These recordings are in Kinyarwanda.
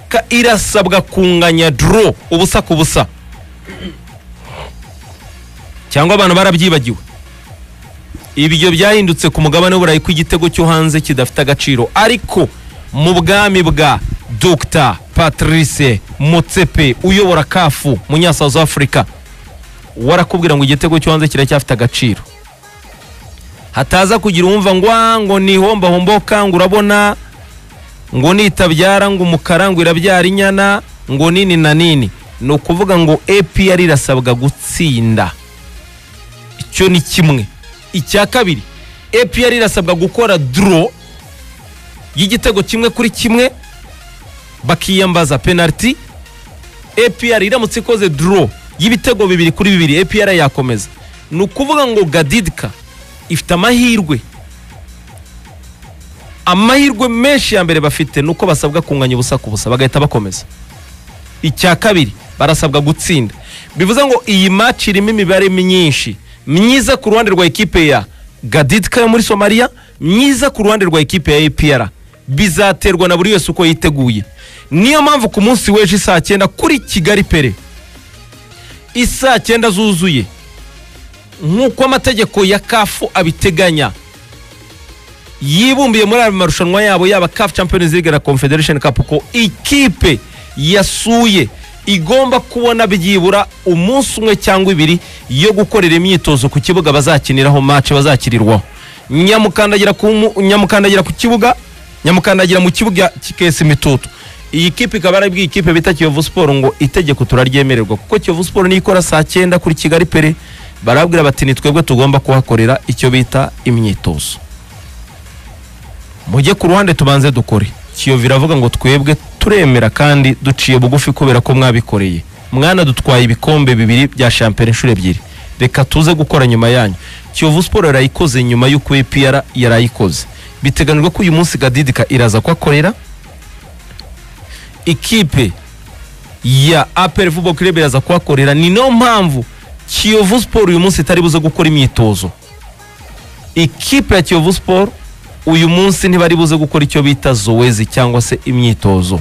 Ka- irasabwa kunganya doro ubusa ku busa cyangwa abantu barabyibagiwe ibyo byahindutse ku mugabane w'uburayi ko igitego cyo hanze kidafite agaciro ariko mu bwami bwa dr patrice mutsepe uyobora kafu munya south africa warakubwira ngo igitego cyo hanze kiracyafite agaciro hataza kugira uwumva ngo "Ah, ngo nihombahomba kanga urabona ngo nitabyara ngo umukara ngo irabyara inyana ngo nini na nini ni ukuvuga ngo APR irasabwa gutsinda icyo ni kimwe icya kabiri APR irasabwa gukora duro y'igitego kimwe kuri kimwe bakiyambaza penaliti APR iramutse ikoze duro y'ibitego bibiri kuri bibiri APR yakomeza ni ukuvuga ngo gadidika ifite amahirwe amahirwe menshi ya mbere bafite ni uko basabwa kunganya ubusa ku busa bagahita bakomeza icya kabiri barasabwa gutsinda bivuze ngo iyi match irimo imibare myinshi myiza ku ruhande rwa ekipe ya gadidika yo muri somaliya myiza ku ruhande rwa ekipe ya apr bizaterwa na buri wese uko yiteguye niyo mpamvu ku munsi w'ejo isaa cyenda kuri kigali pere isaa cyenda zuzuye nk'uko amategeko ya kafu abiteganya yibumbiye muri ayo marushanwa yabo yaba CAF Champions League na Confederation Cup ko ikipe yasuye igomba kubona byibura umunsi umwe cyangwa ibiri yo gukorera imyitozo ku kibuga bazakiniraho match bazakirirwaho nyamukandagira ku mu- nyamukandagira ku kibuga nyamukandagira mu kibuga kikesi imitutu iyi kipe ikaba ari ikipe bita Kiyovu Sport ngo itegeko turaryemererwa kuko Kiyovu Sport niyo ikora saa cyenda kuri Kigali Pere barabwira bati ni twebwe tugomba kuhakorera icyo bita imyitozo mujye ku ruhande tubanze dukore kiyovu iravuga ngo twebwe turemera kandi duciye bugufi kubera ko mwabikoreye mwana dutwaye ibikombe bibiri bya shampiyona inshuro ebyiri reka tuze gukora nyuma yanyu kiyovu siporo yarayikoze nyuma y'uko epr yarayikoze biteganijwe ko uyu munsi gadidika iraza ko akorera ikipe ya apel football club iraza kuhakorera ni niyo mpamvu kiyovu siporo uyu munsi itari buze gukora imyitozo ikipe ya kiyovu siporo uyu munsi ntibari buze gukora icyo bita zowezi cyangwa se imyitozo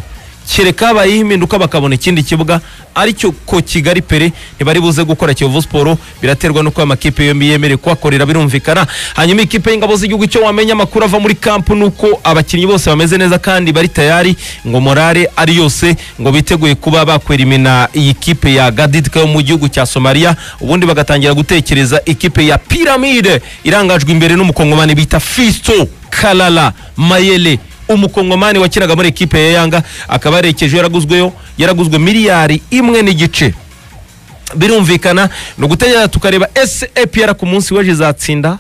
kereka habayeho impinduka bakabona ikindi kibuga aricyo ko kigali pere ntibari buze gukora kiyovu siporo biraterwa nuko aya makipe yombi yemerewe kuhakorera birumvikana hanyuma ikipe y'ingabo z'igihugu icyo wamenya amakuru ava muri kampu ni uko abakinnyi bose bameze neza kandi bari tayari ngo morale ari yose ngo biteguye kuba bakwera imena iyi kipe ya gadidika yo mu gihugu cya somaliya ubundi bagatangira gutekereza ikipe ya piramide irangajwe imbere n'umukongomani bita fisto kalala mayele umukongomani wakinaga muri ekipe ya yanga akaba yarekeje yaraguzweyo yaraguzwe miliyari imwe n'igice birumvikana ni ugutegereza tukareba ese APR ku munsi w'ejo izatsinda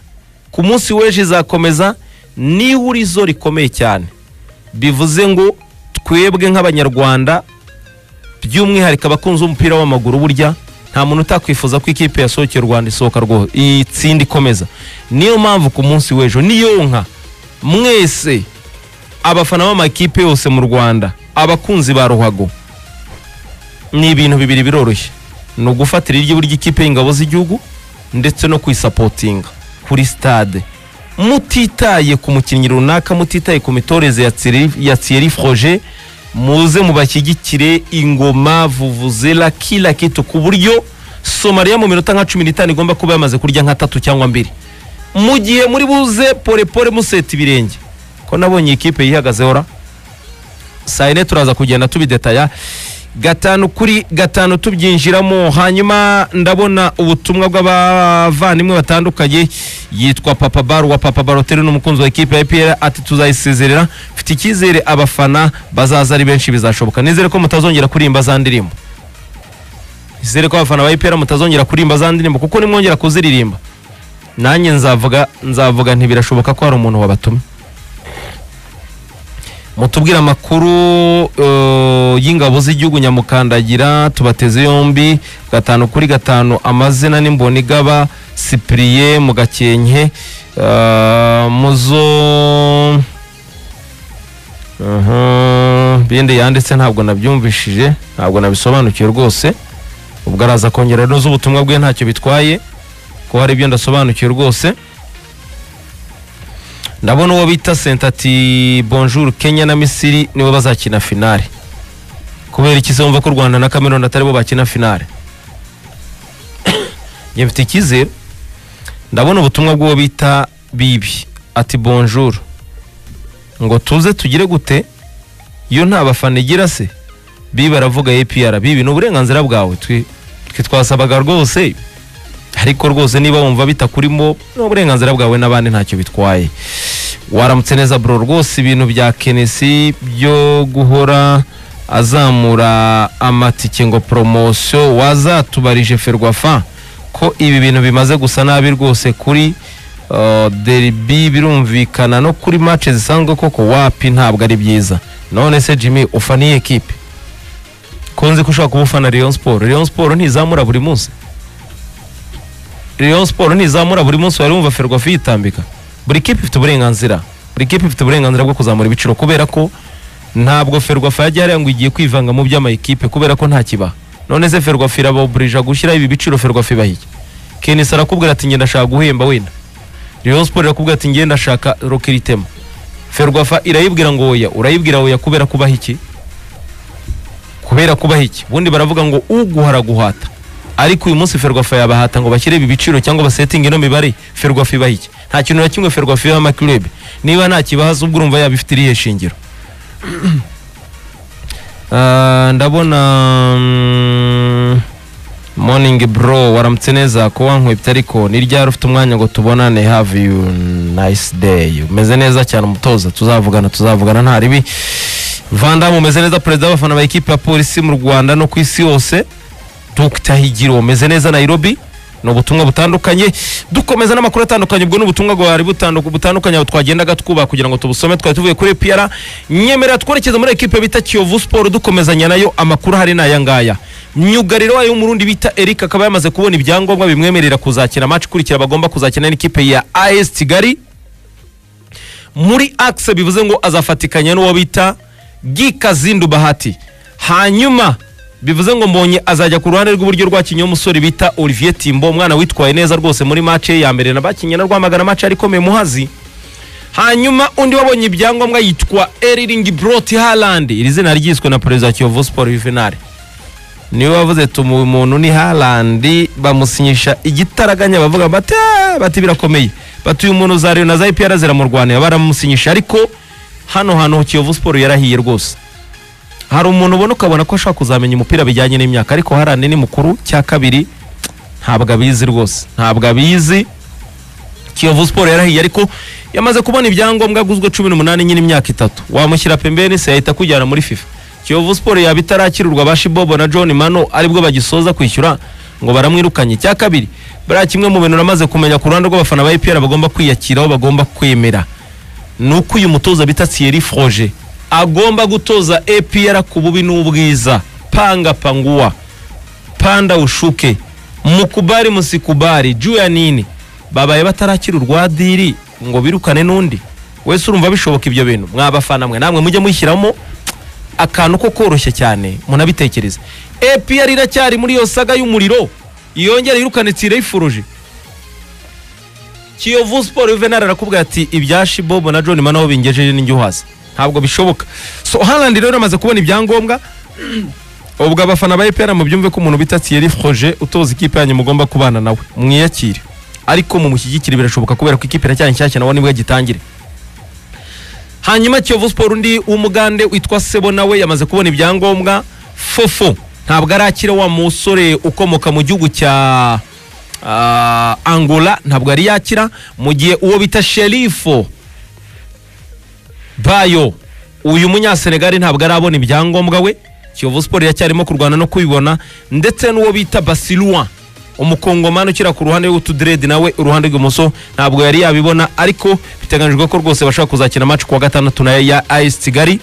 ku munsi w'ejo izakomeza n'ihurizo rikomeye cyane bivuze ngo twebwe nk'abanyarwanda by'umwihariko abakunzi b'umupira w'amaguru burya nta muntu utakwifuza ko ikipe yasohokeye u rwanda isohoka rwo itsinda ikomeza niyo mpamvu ku munsi w'ejo niyonka mwese abafana b'amakipe yose mu rwanda abakunzi ba ruhago ni ibintu bibiri biroroshye ni ugufatira iryo buryo ikipe y'ingabo z'igihugu ndetse no kuyisapotinga kuri stade mutitaye ku mukinnyi runaka mutitaye ku mitoreze ya Thierry- ya Thierry Froger muze mubashyigikire ingoma vuvuzela kila kitu ku buryo somaliya mu minota nka cumi n'itanu igomba kuba yamaze kurya nka tatu cyangwa mbiri mu gihe muri buze porepore museta ibirenge ko nabonye ikipe yihagazeho ra saa yine turaza kugenda tubidetaya gatanu kuri gatanu tubyinjiramo hanyuma ndabona ubutumwa bw'abavandimwe batandukanye yitwa papa baro wa papa baroteri n'umukunzi wa ekipe ya epr ati tuzayisezerera mfite icyizere abafana bazaza ari benshi bizashoboka nizere ko mutazongera kurimba za ndirimbo nizere ko abafana ba epr mutazongera kurimba za ndirimbo kuko nimwongera kuziririmba nanjye nzavuga nzavuga nti birashoboka ko hari umuntu wabatumye mutubwire amakuru eh, y'ingabo z'igihugu nyamukandagira tubateze yombi gatanu kuri gatanu amazina n'imbonigaba sipiriye mu gakenke eh, muzo bindi yanditse ntabwo nabyumvishije ntabwo nabisobanukiwe rwose ubwo araza kongera noza ubutumwa bwe ntacyo bitwaye ko hari ibyo ndasobanukiwe rwose ndabona uwo bita sentati bonjour kenya na misiri nibo bazakina finale kubera iki se wumva ko u rwanda na cameroon atari bo bakina finale njye mfite icyizere ndabona ubutumwa bw'uwo bita bibi ati bonjour ngo tuze tugire gute iyo nta bafana igira se bibi aravuga APR bibi ni uburenganzira bwawe twe twe twasabaga rwose ariko rwose niba wumva bitakurimo ni uburenganzira bwawe n'abandi ntacyo bitwaye waramutse neza bro rwose ibintu bya kenesi byo guhora azamura amatike ngo poromosiyo wazatubarije ferwafa ko ibi bintu bimaze gusa nabi rwose kuri uh, deribi birumvikana no kuri match zisanzwe koko wapi ntabwo ari byiza none se Jimmy ufaniye ekipe kunze ko ushobora kuba ufana Rayon Sport Rayon Sport ntizamura buri munsi Rayon Sport ntizamura buri munsi wari wumva Ferwafa yitambika buri kipe ifite uburenganzira buri kipe ifite uburenganzira bwo kuzamura ibiciro kubera ko ntabwo Ferwafa yajya hariya ngo igiye kwivanga mu by'amayikipe kubera ko nta kibaha none se Ferwafa irababurija gushyiraho ibi biciro Ferwafa ibahiye Kenisa arakubwira ati ngenda ashaka guhemba wenda Rayon Sport irakubwira ati ngenda ashaka Rokiritema Ferwafa irayibwira ngo oya urayibwira oya kubera kubaha iki kubera kubaha iki ubundi baravuga ngo uguhara guhata ariko uyu munsi Ferwafa yabahata ngo bashyire ibi biciro cyangwa basetinge ino mibare Ferwafa ibaha iki nta kintu na kimwe Ferwafa ibaha amakirebi niba nta kibahaza ubwo urumva yabifite irihe shingiro Ah, ndabona mm, morning bro waramutse neza ko wankwibye ariko ni ryari ufite umwanya ngo tubonane have you nice day umeze neza cyane umutoza tuzavugana tuzavugana nta ribi vandamu umeze neza perezida w'abafana ba ekipa ya polisi mu rwanda no ku isi yose dukitahigiro umeze neza nairobi ni ubutumwa butandukanye dukomeza n'amakuru atandukanye ubwo ni ubutumwa bwari butandu- butandukanye aho twagendaga twubaha kugira ngo tubusome twari tuvuye kuri piyara nyemerera twerekeza muri ekipe bita kiyovu siporo dukomezanya nayo amakuru ahari ni aya ngaya myugariro wayo w'umurundi bita eric akaba yamaze kubona ibyangombwa bimwemerera kuzakina match ikurikira bagomba kuzakina n'ikipe ya as kigali muri akise bivuze ngo azafatikanya n'uwo bita gikazindu bahati hanyuma bivuze ngo mbonye azajya ku ruhande rw'iburyo rwakinnye umusore bita olivier timbo umwana witwaye neza rwose muri mace ya mbere na bakinnye na rwamagana mace yari ikomeye muhazi hanyuma undi wabonye ibyangombwa yitwa eriringi broti harandi iri zina ryiswe na perezida kiyovu siporo yuvenali niwe wavuze tuma uyu muntu ni harandi bamusinyisha igitaraganya bavuga bati "Ah, bati birakomeye bati uyu muntu za Rayon na za ipiyara ziramurwanira baramusinyisha ariko hano hantu kiyovu siporo yarahiye rwose hari umuntu ubona ukabona ko ashobora kuzamenya umupira bijyanye n'imyaka ariko harandi ni mukuru cya kabiri ntabwo abizi rwose ntabwo abizi kiyovu siporo yarahiye ariko yamaze kubona ibyangombwa aguzwe cumi n'umunani nyine imyaka itatu wamushyira pembeni se yahita akujyana muri fifa kiyovu siporo yaba itarakirurwa ba shibobo na john mano aribwo bagisoza kwishyura ngo baramwirukanye cya kabiri bariya kimwe mu bintu namaze kumenya ku ruhande rw'abafana ba epr bagomba kwiyakiraho bagomba kwemera ni uko uyu mutoza bita Thierry Froge agomba gutoza APR ku bubi n'ubwiza panga panguwa panda ushuke mukubari musikubari juu ya nini babaye batarakira urwadiri ngo birukane n'undi wese urumva bishoboka ibyo bintu mwabafana mwe namwe mujye mushyiramo akantu ko koroshye cyane munabitekereze APR iracyari muri iyo saga y'umuriro yongera yirukane Thierry Froge kiyovu siporo yuvenali arakubwira ati ibya shibobo na john manaho bingejeje n'injye uhaza ntabwo bishoboka so harandi rero amaze kubona ibyangombwa ubwo abafana ba epr mubyumve ko umuntu bita thierry froge utoza ikipe yanyu mugomba kubana nawe mwiyakire ariko mumushyigikire birashoboka kubera ko ikipe iracyari nshyashya nawe nibwo yagitangire hanyuma kiyovu siporo undi w'umugande witwa sebo nawe yamaze kubona ibyangombwa fofo ntabwo arakira wa musore ukomoka mu gihugu cya ah, angola ntabwo yari yakira mu gihe uwo bita sherifo bayo uyu munyasenegali ntabwo arabona ibyangombwa we kiyovu siporo iracyarimo kurwana no kubibona ndetse n'uwo bita basilwa umukongomani ukira ku ruhande rw'utudiredi nawe uruhande rw'imoso ntabwo yari yabibona ariko biteganyijwe ko rwose bashobora kuzakina match kuwa gatandatu nayo ya ayesi kigali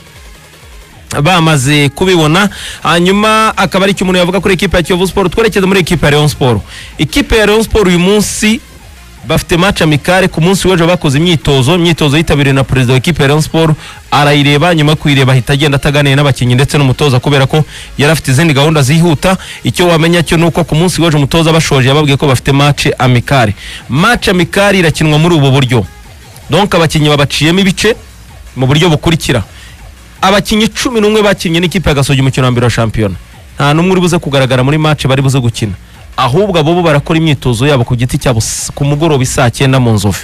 bamaze kubibona hanyuma akaba ari umuntu yavuga kuri ekipa ya kiyovu siporo twerekeze muri ekipa ya leon siporo ikipe ya leon siporo uyu munsi bafite match amicale ku munsi w'ejo bakoze imyitozo imyitozo yitabiriwe na perezida wa ekipe ya Rayon Sport arayireba nyuma yo kuyireba ahita agenda ataganiye n'abakinnyi ndetse n'umutoza kubera ko yari afite izindi gahunda zihuta icyo wamenya cyo nuko ku munsi w'ejo umutoza bashoje yababwiye ko bafite match amicale match amicale irakinwa muri ubu buryo donc abakinnyi babaciyemo ibice mu buryo bukurikira abakinnyi cumi n'umwe bakinnye n'ikipe ya Gasogi mu wa mbere wa shampiyona nta n'umwe uri buze kugaragara muri match bari buze gukina ahubwo abo bo barakora imyitozo yabo ku giti cyabo s- ku mugoroba isaa cyenda mu nzovu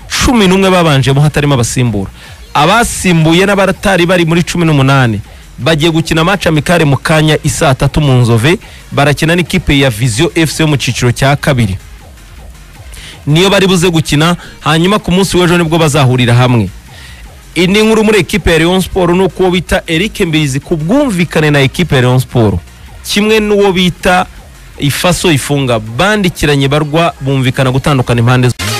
cumi n'umwe babanjemo hatarimo abasimbura abasimbuye n'abatari bari muri cumi n'umunani bagiye gukina match amikare mu kanya isaa tatu mu nzove barakina n'ikipe ya viziyo fc yo mu cyiciro cya kabiri niyo bari buze gukina hanyuma ku munsi w'ejo nibwo bazahurira hamwe indi nkuru muri ekipe ya Rayon Sport ni uko bita Eric Mbizi ku bwumvikane na ekipe ya Rayon Sport kimwe n'uwo bita ifaso ifunga bandikiranye barwa bumvikana gutandukana impande zombi.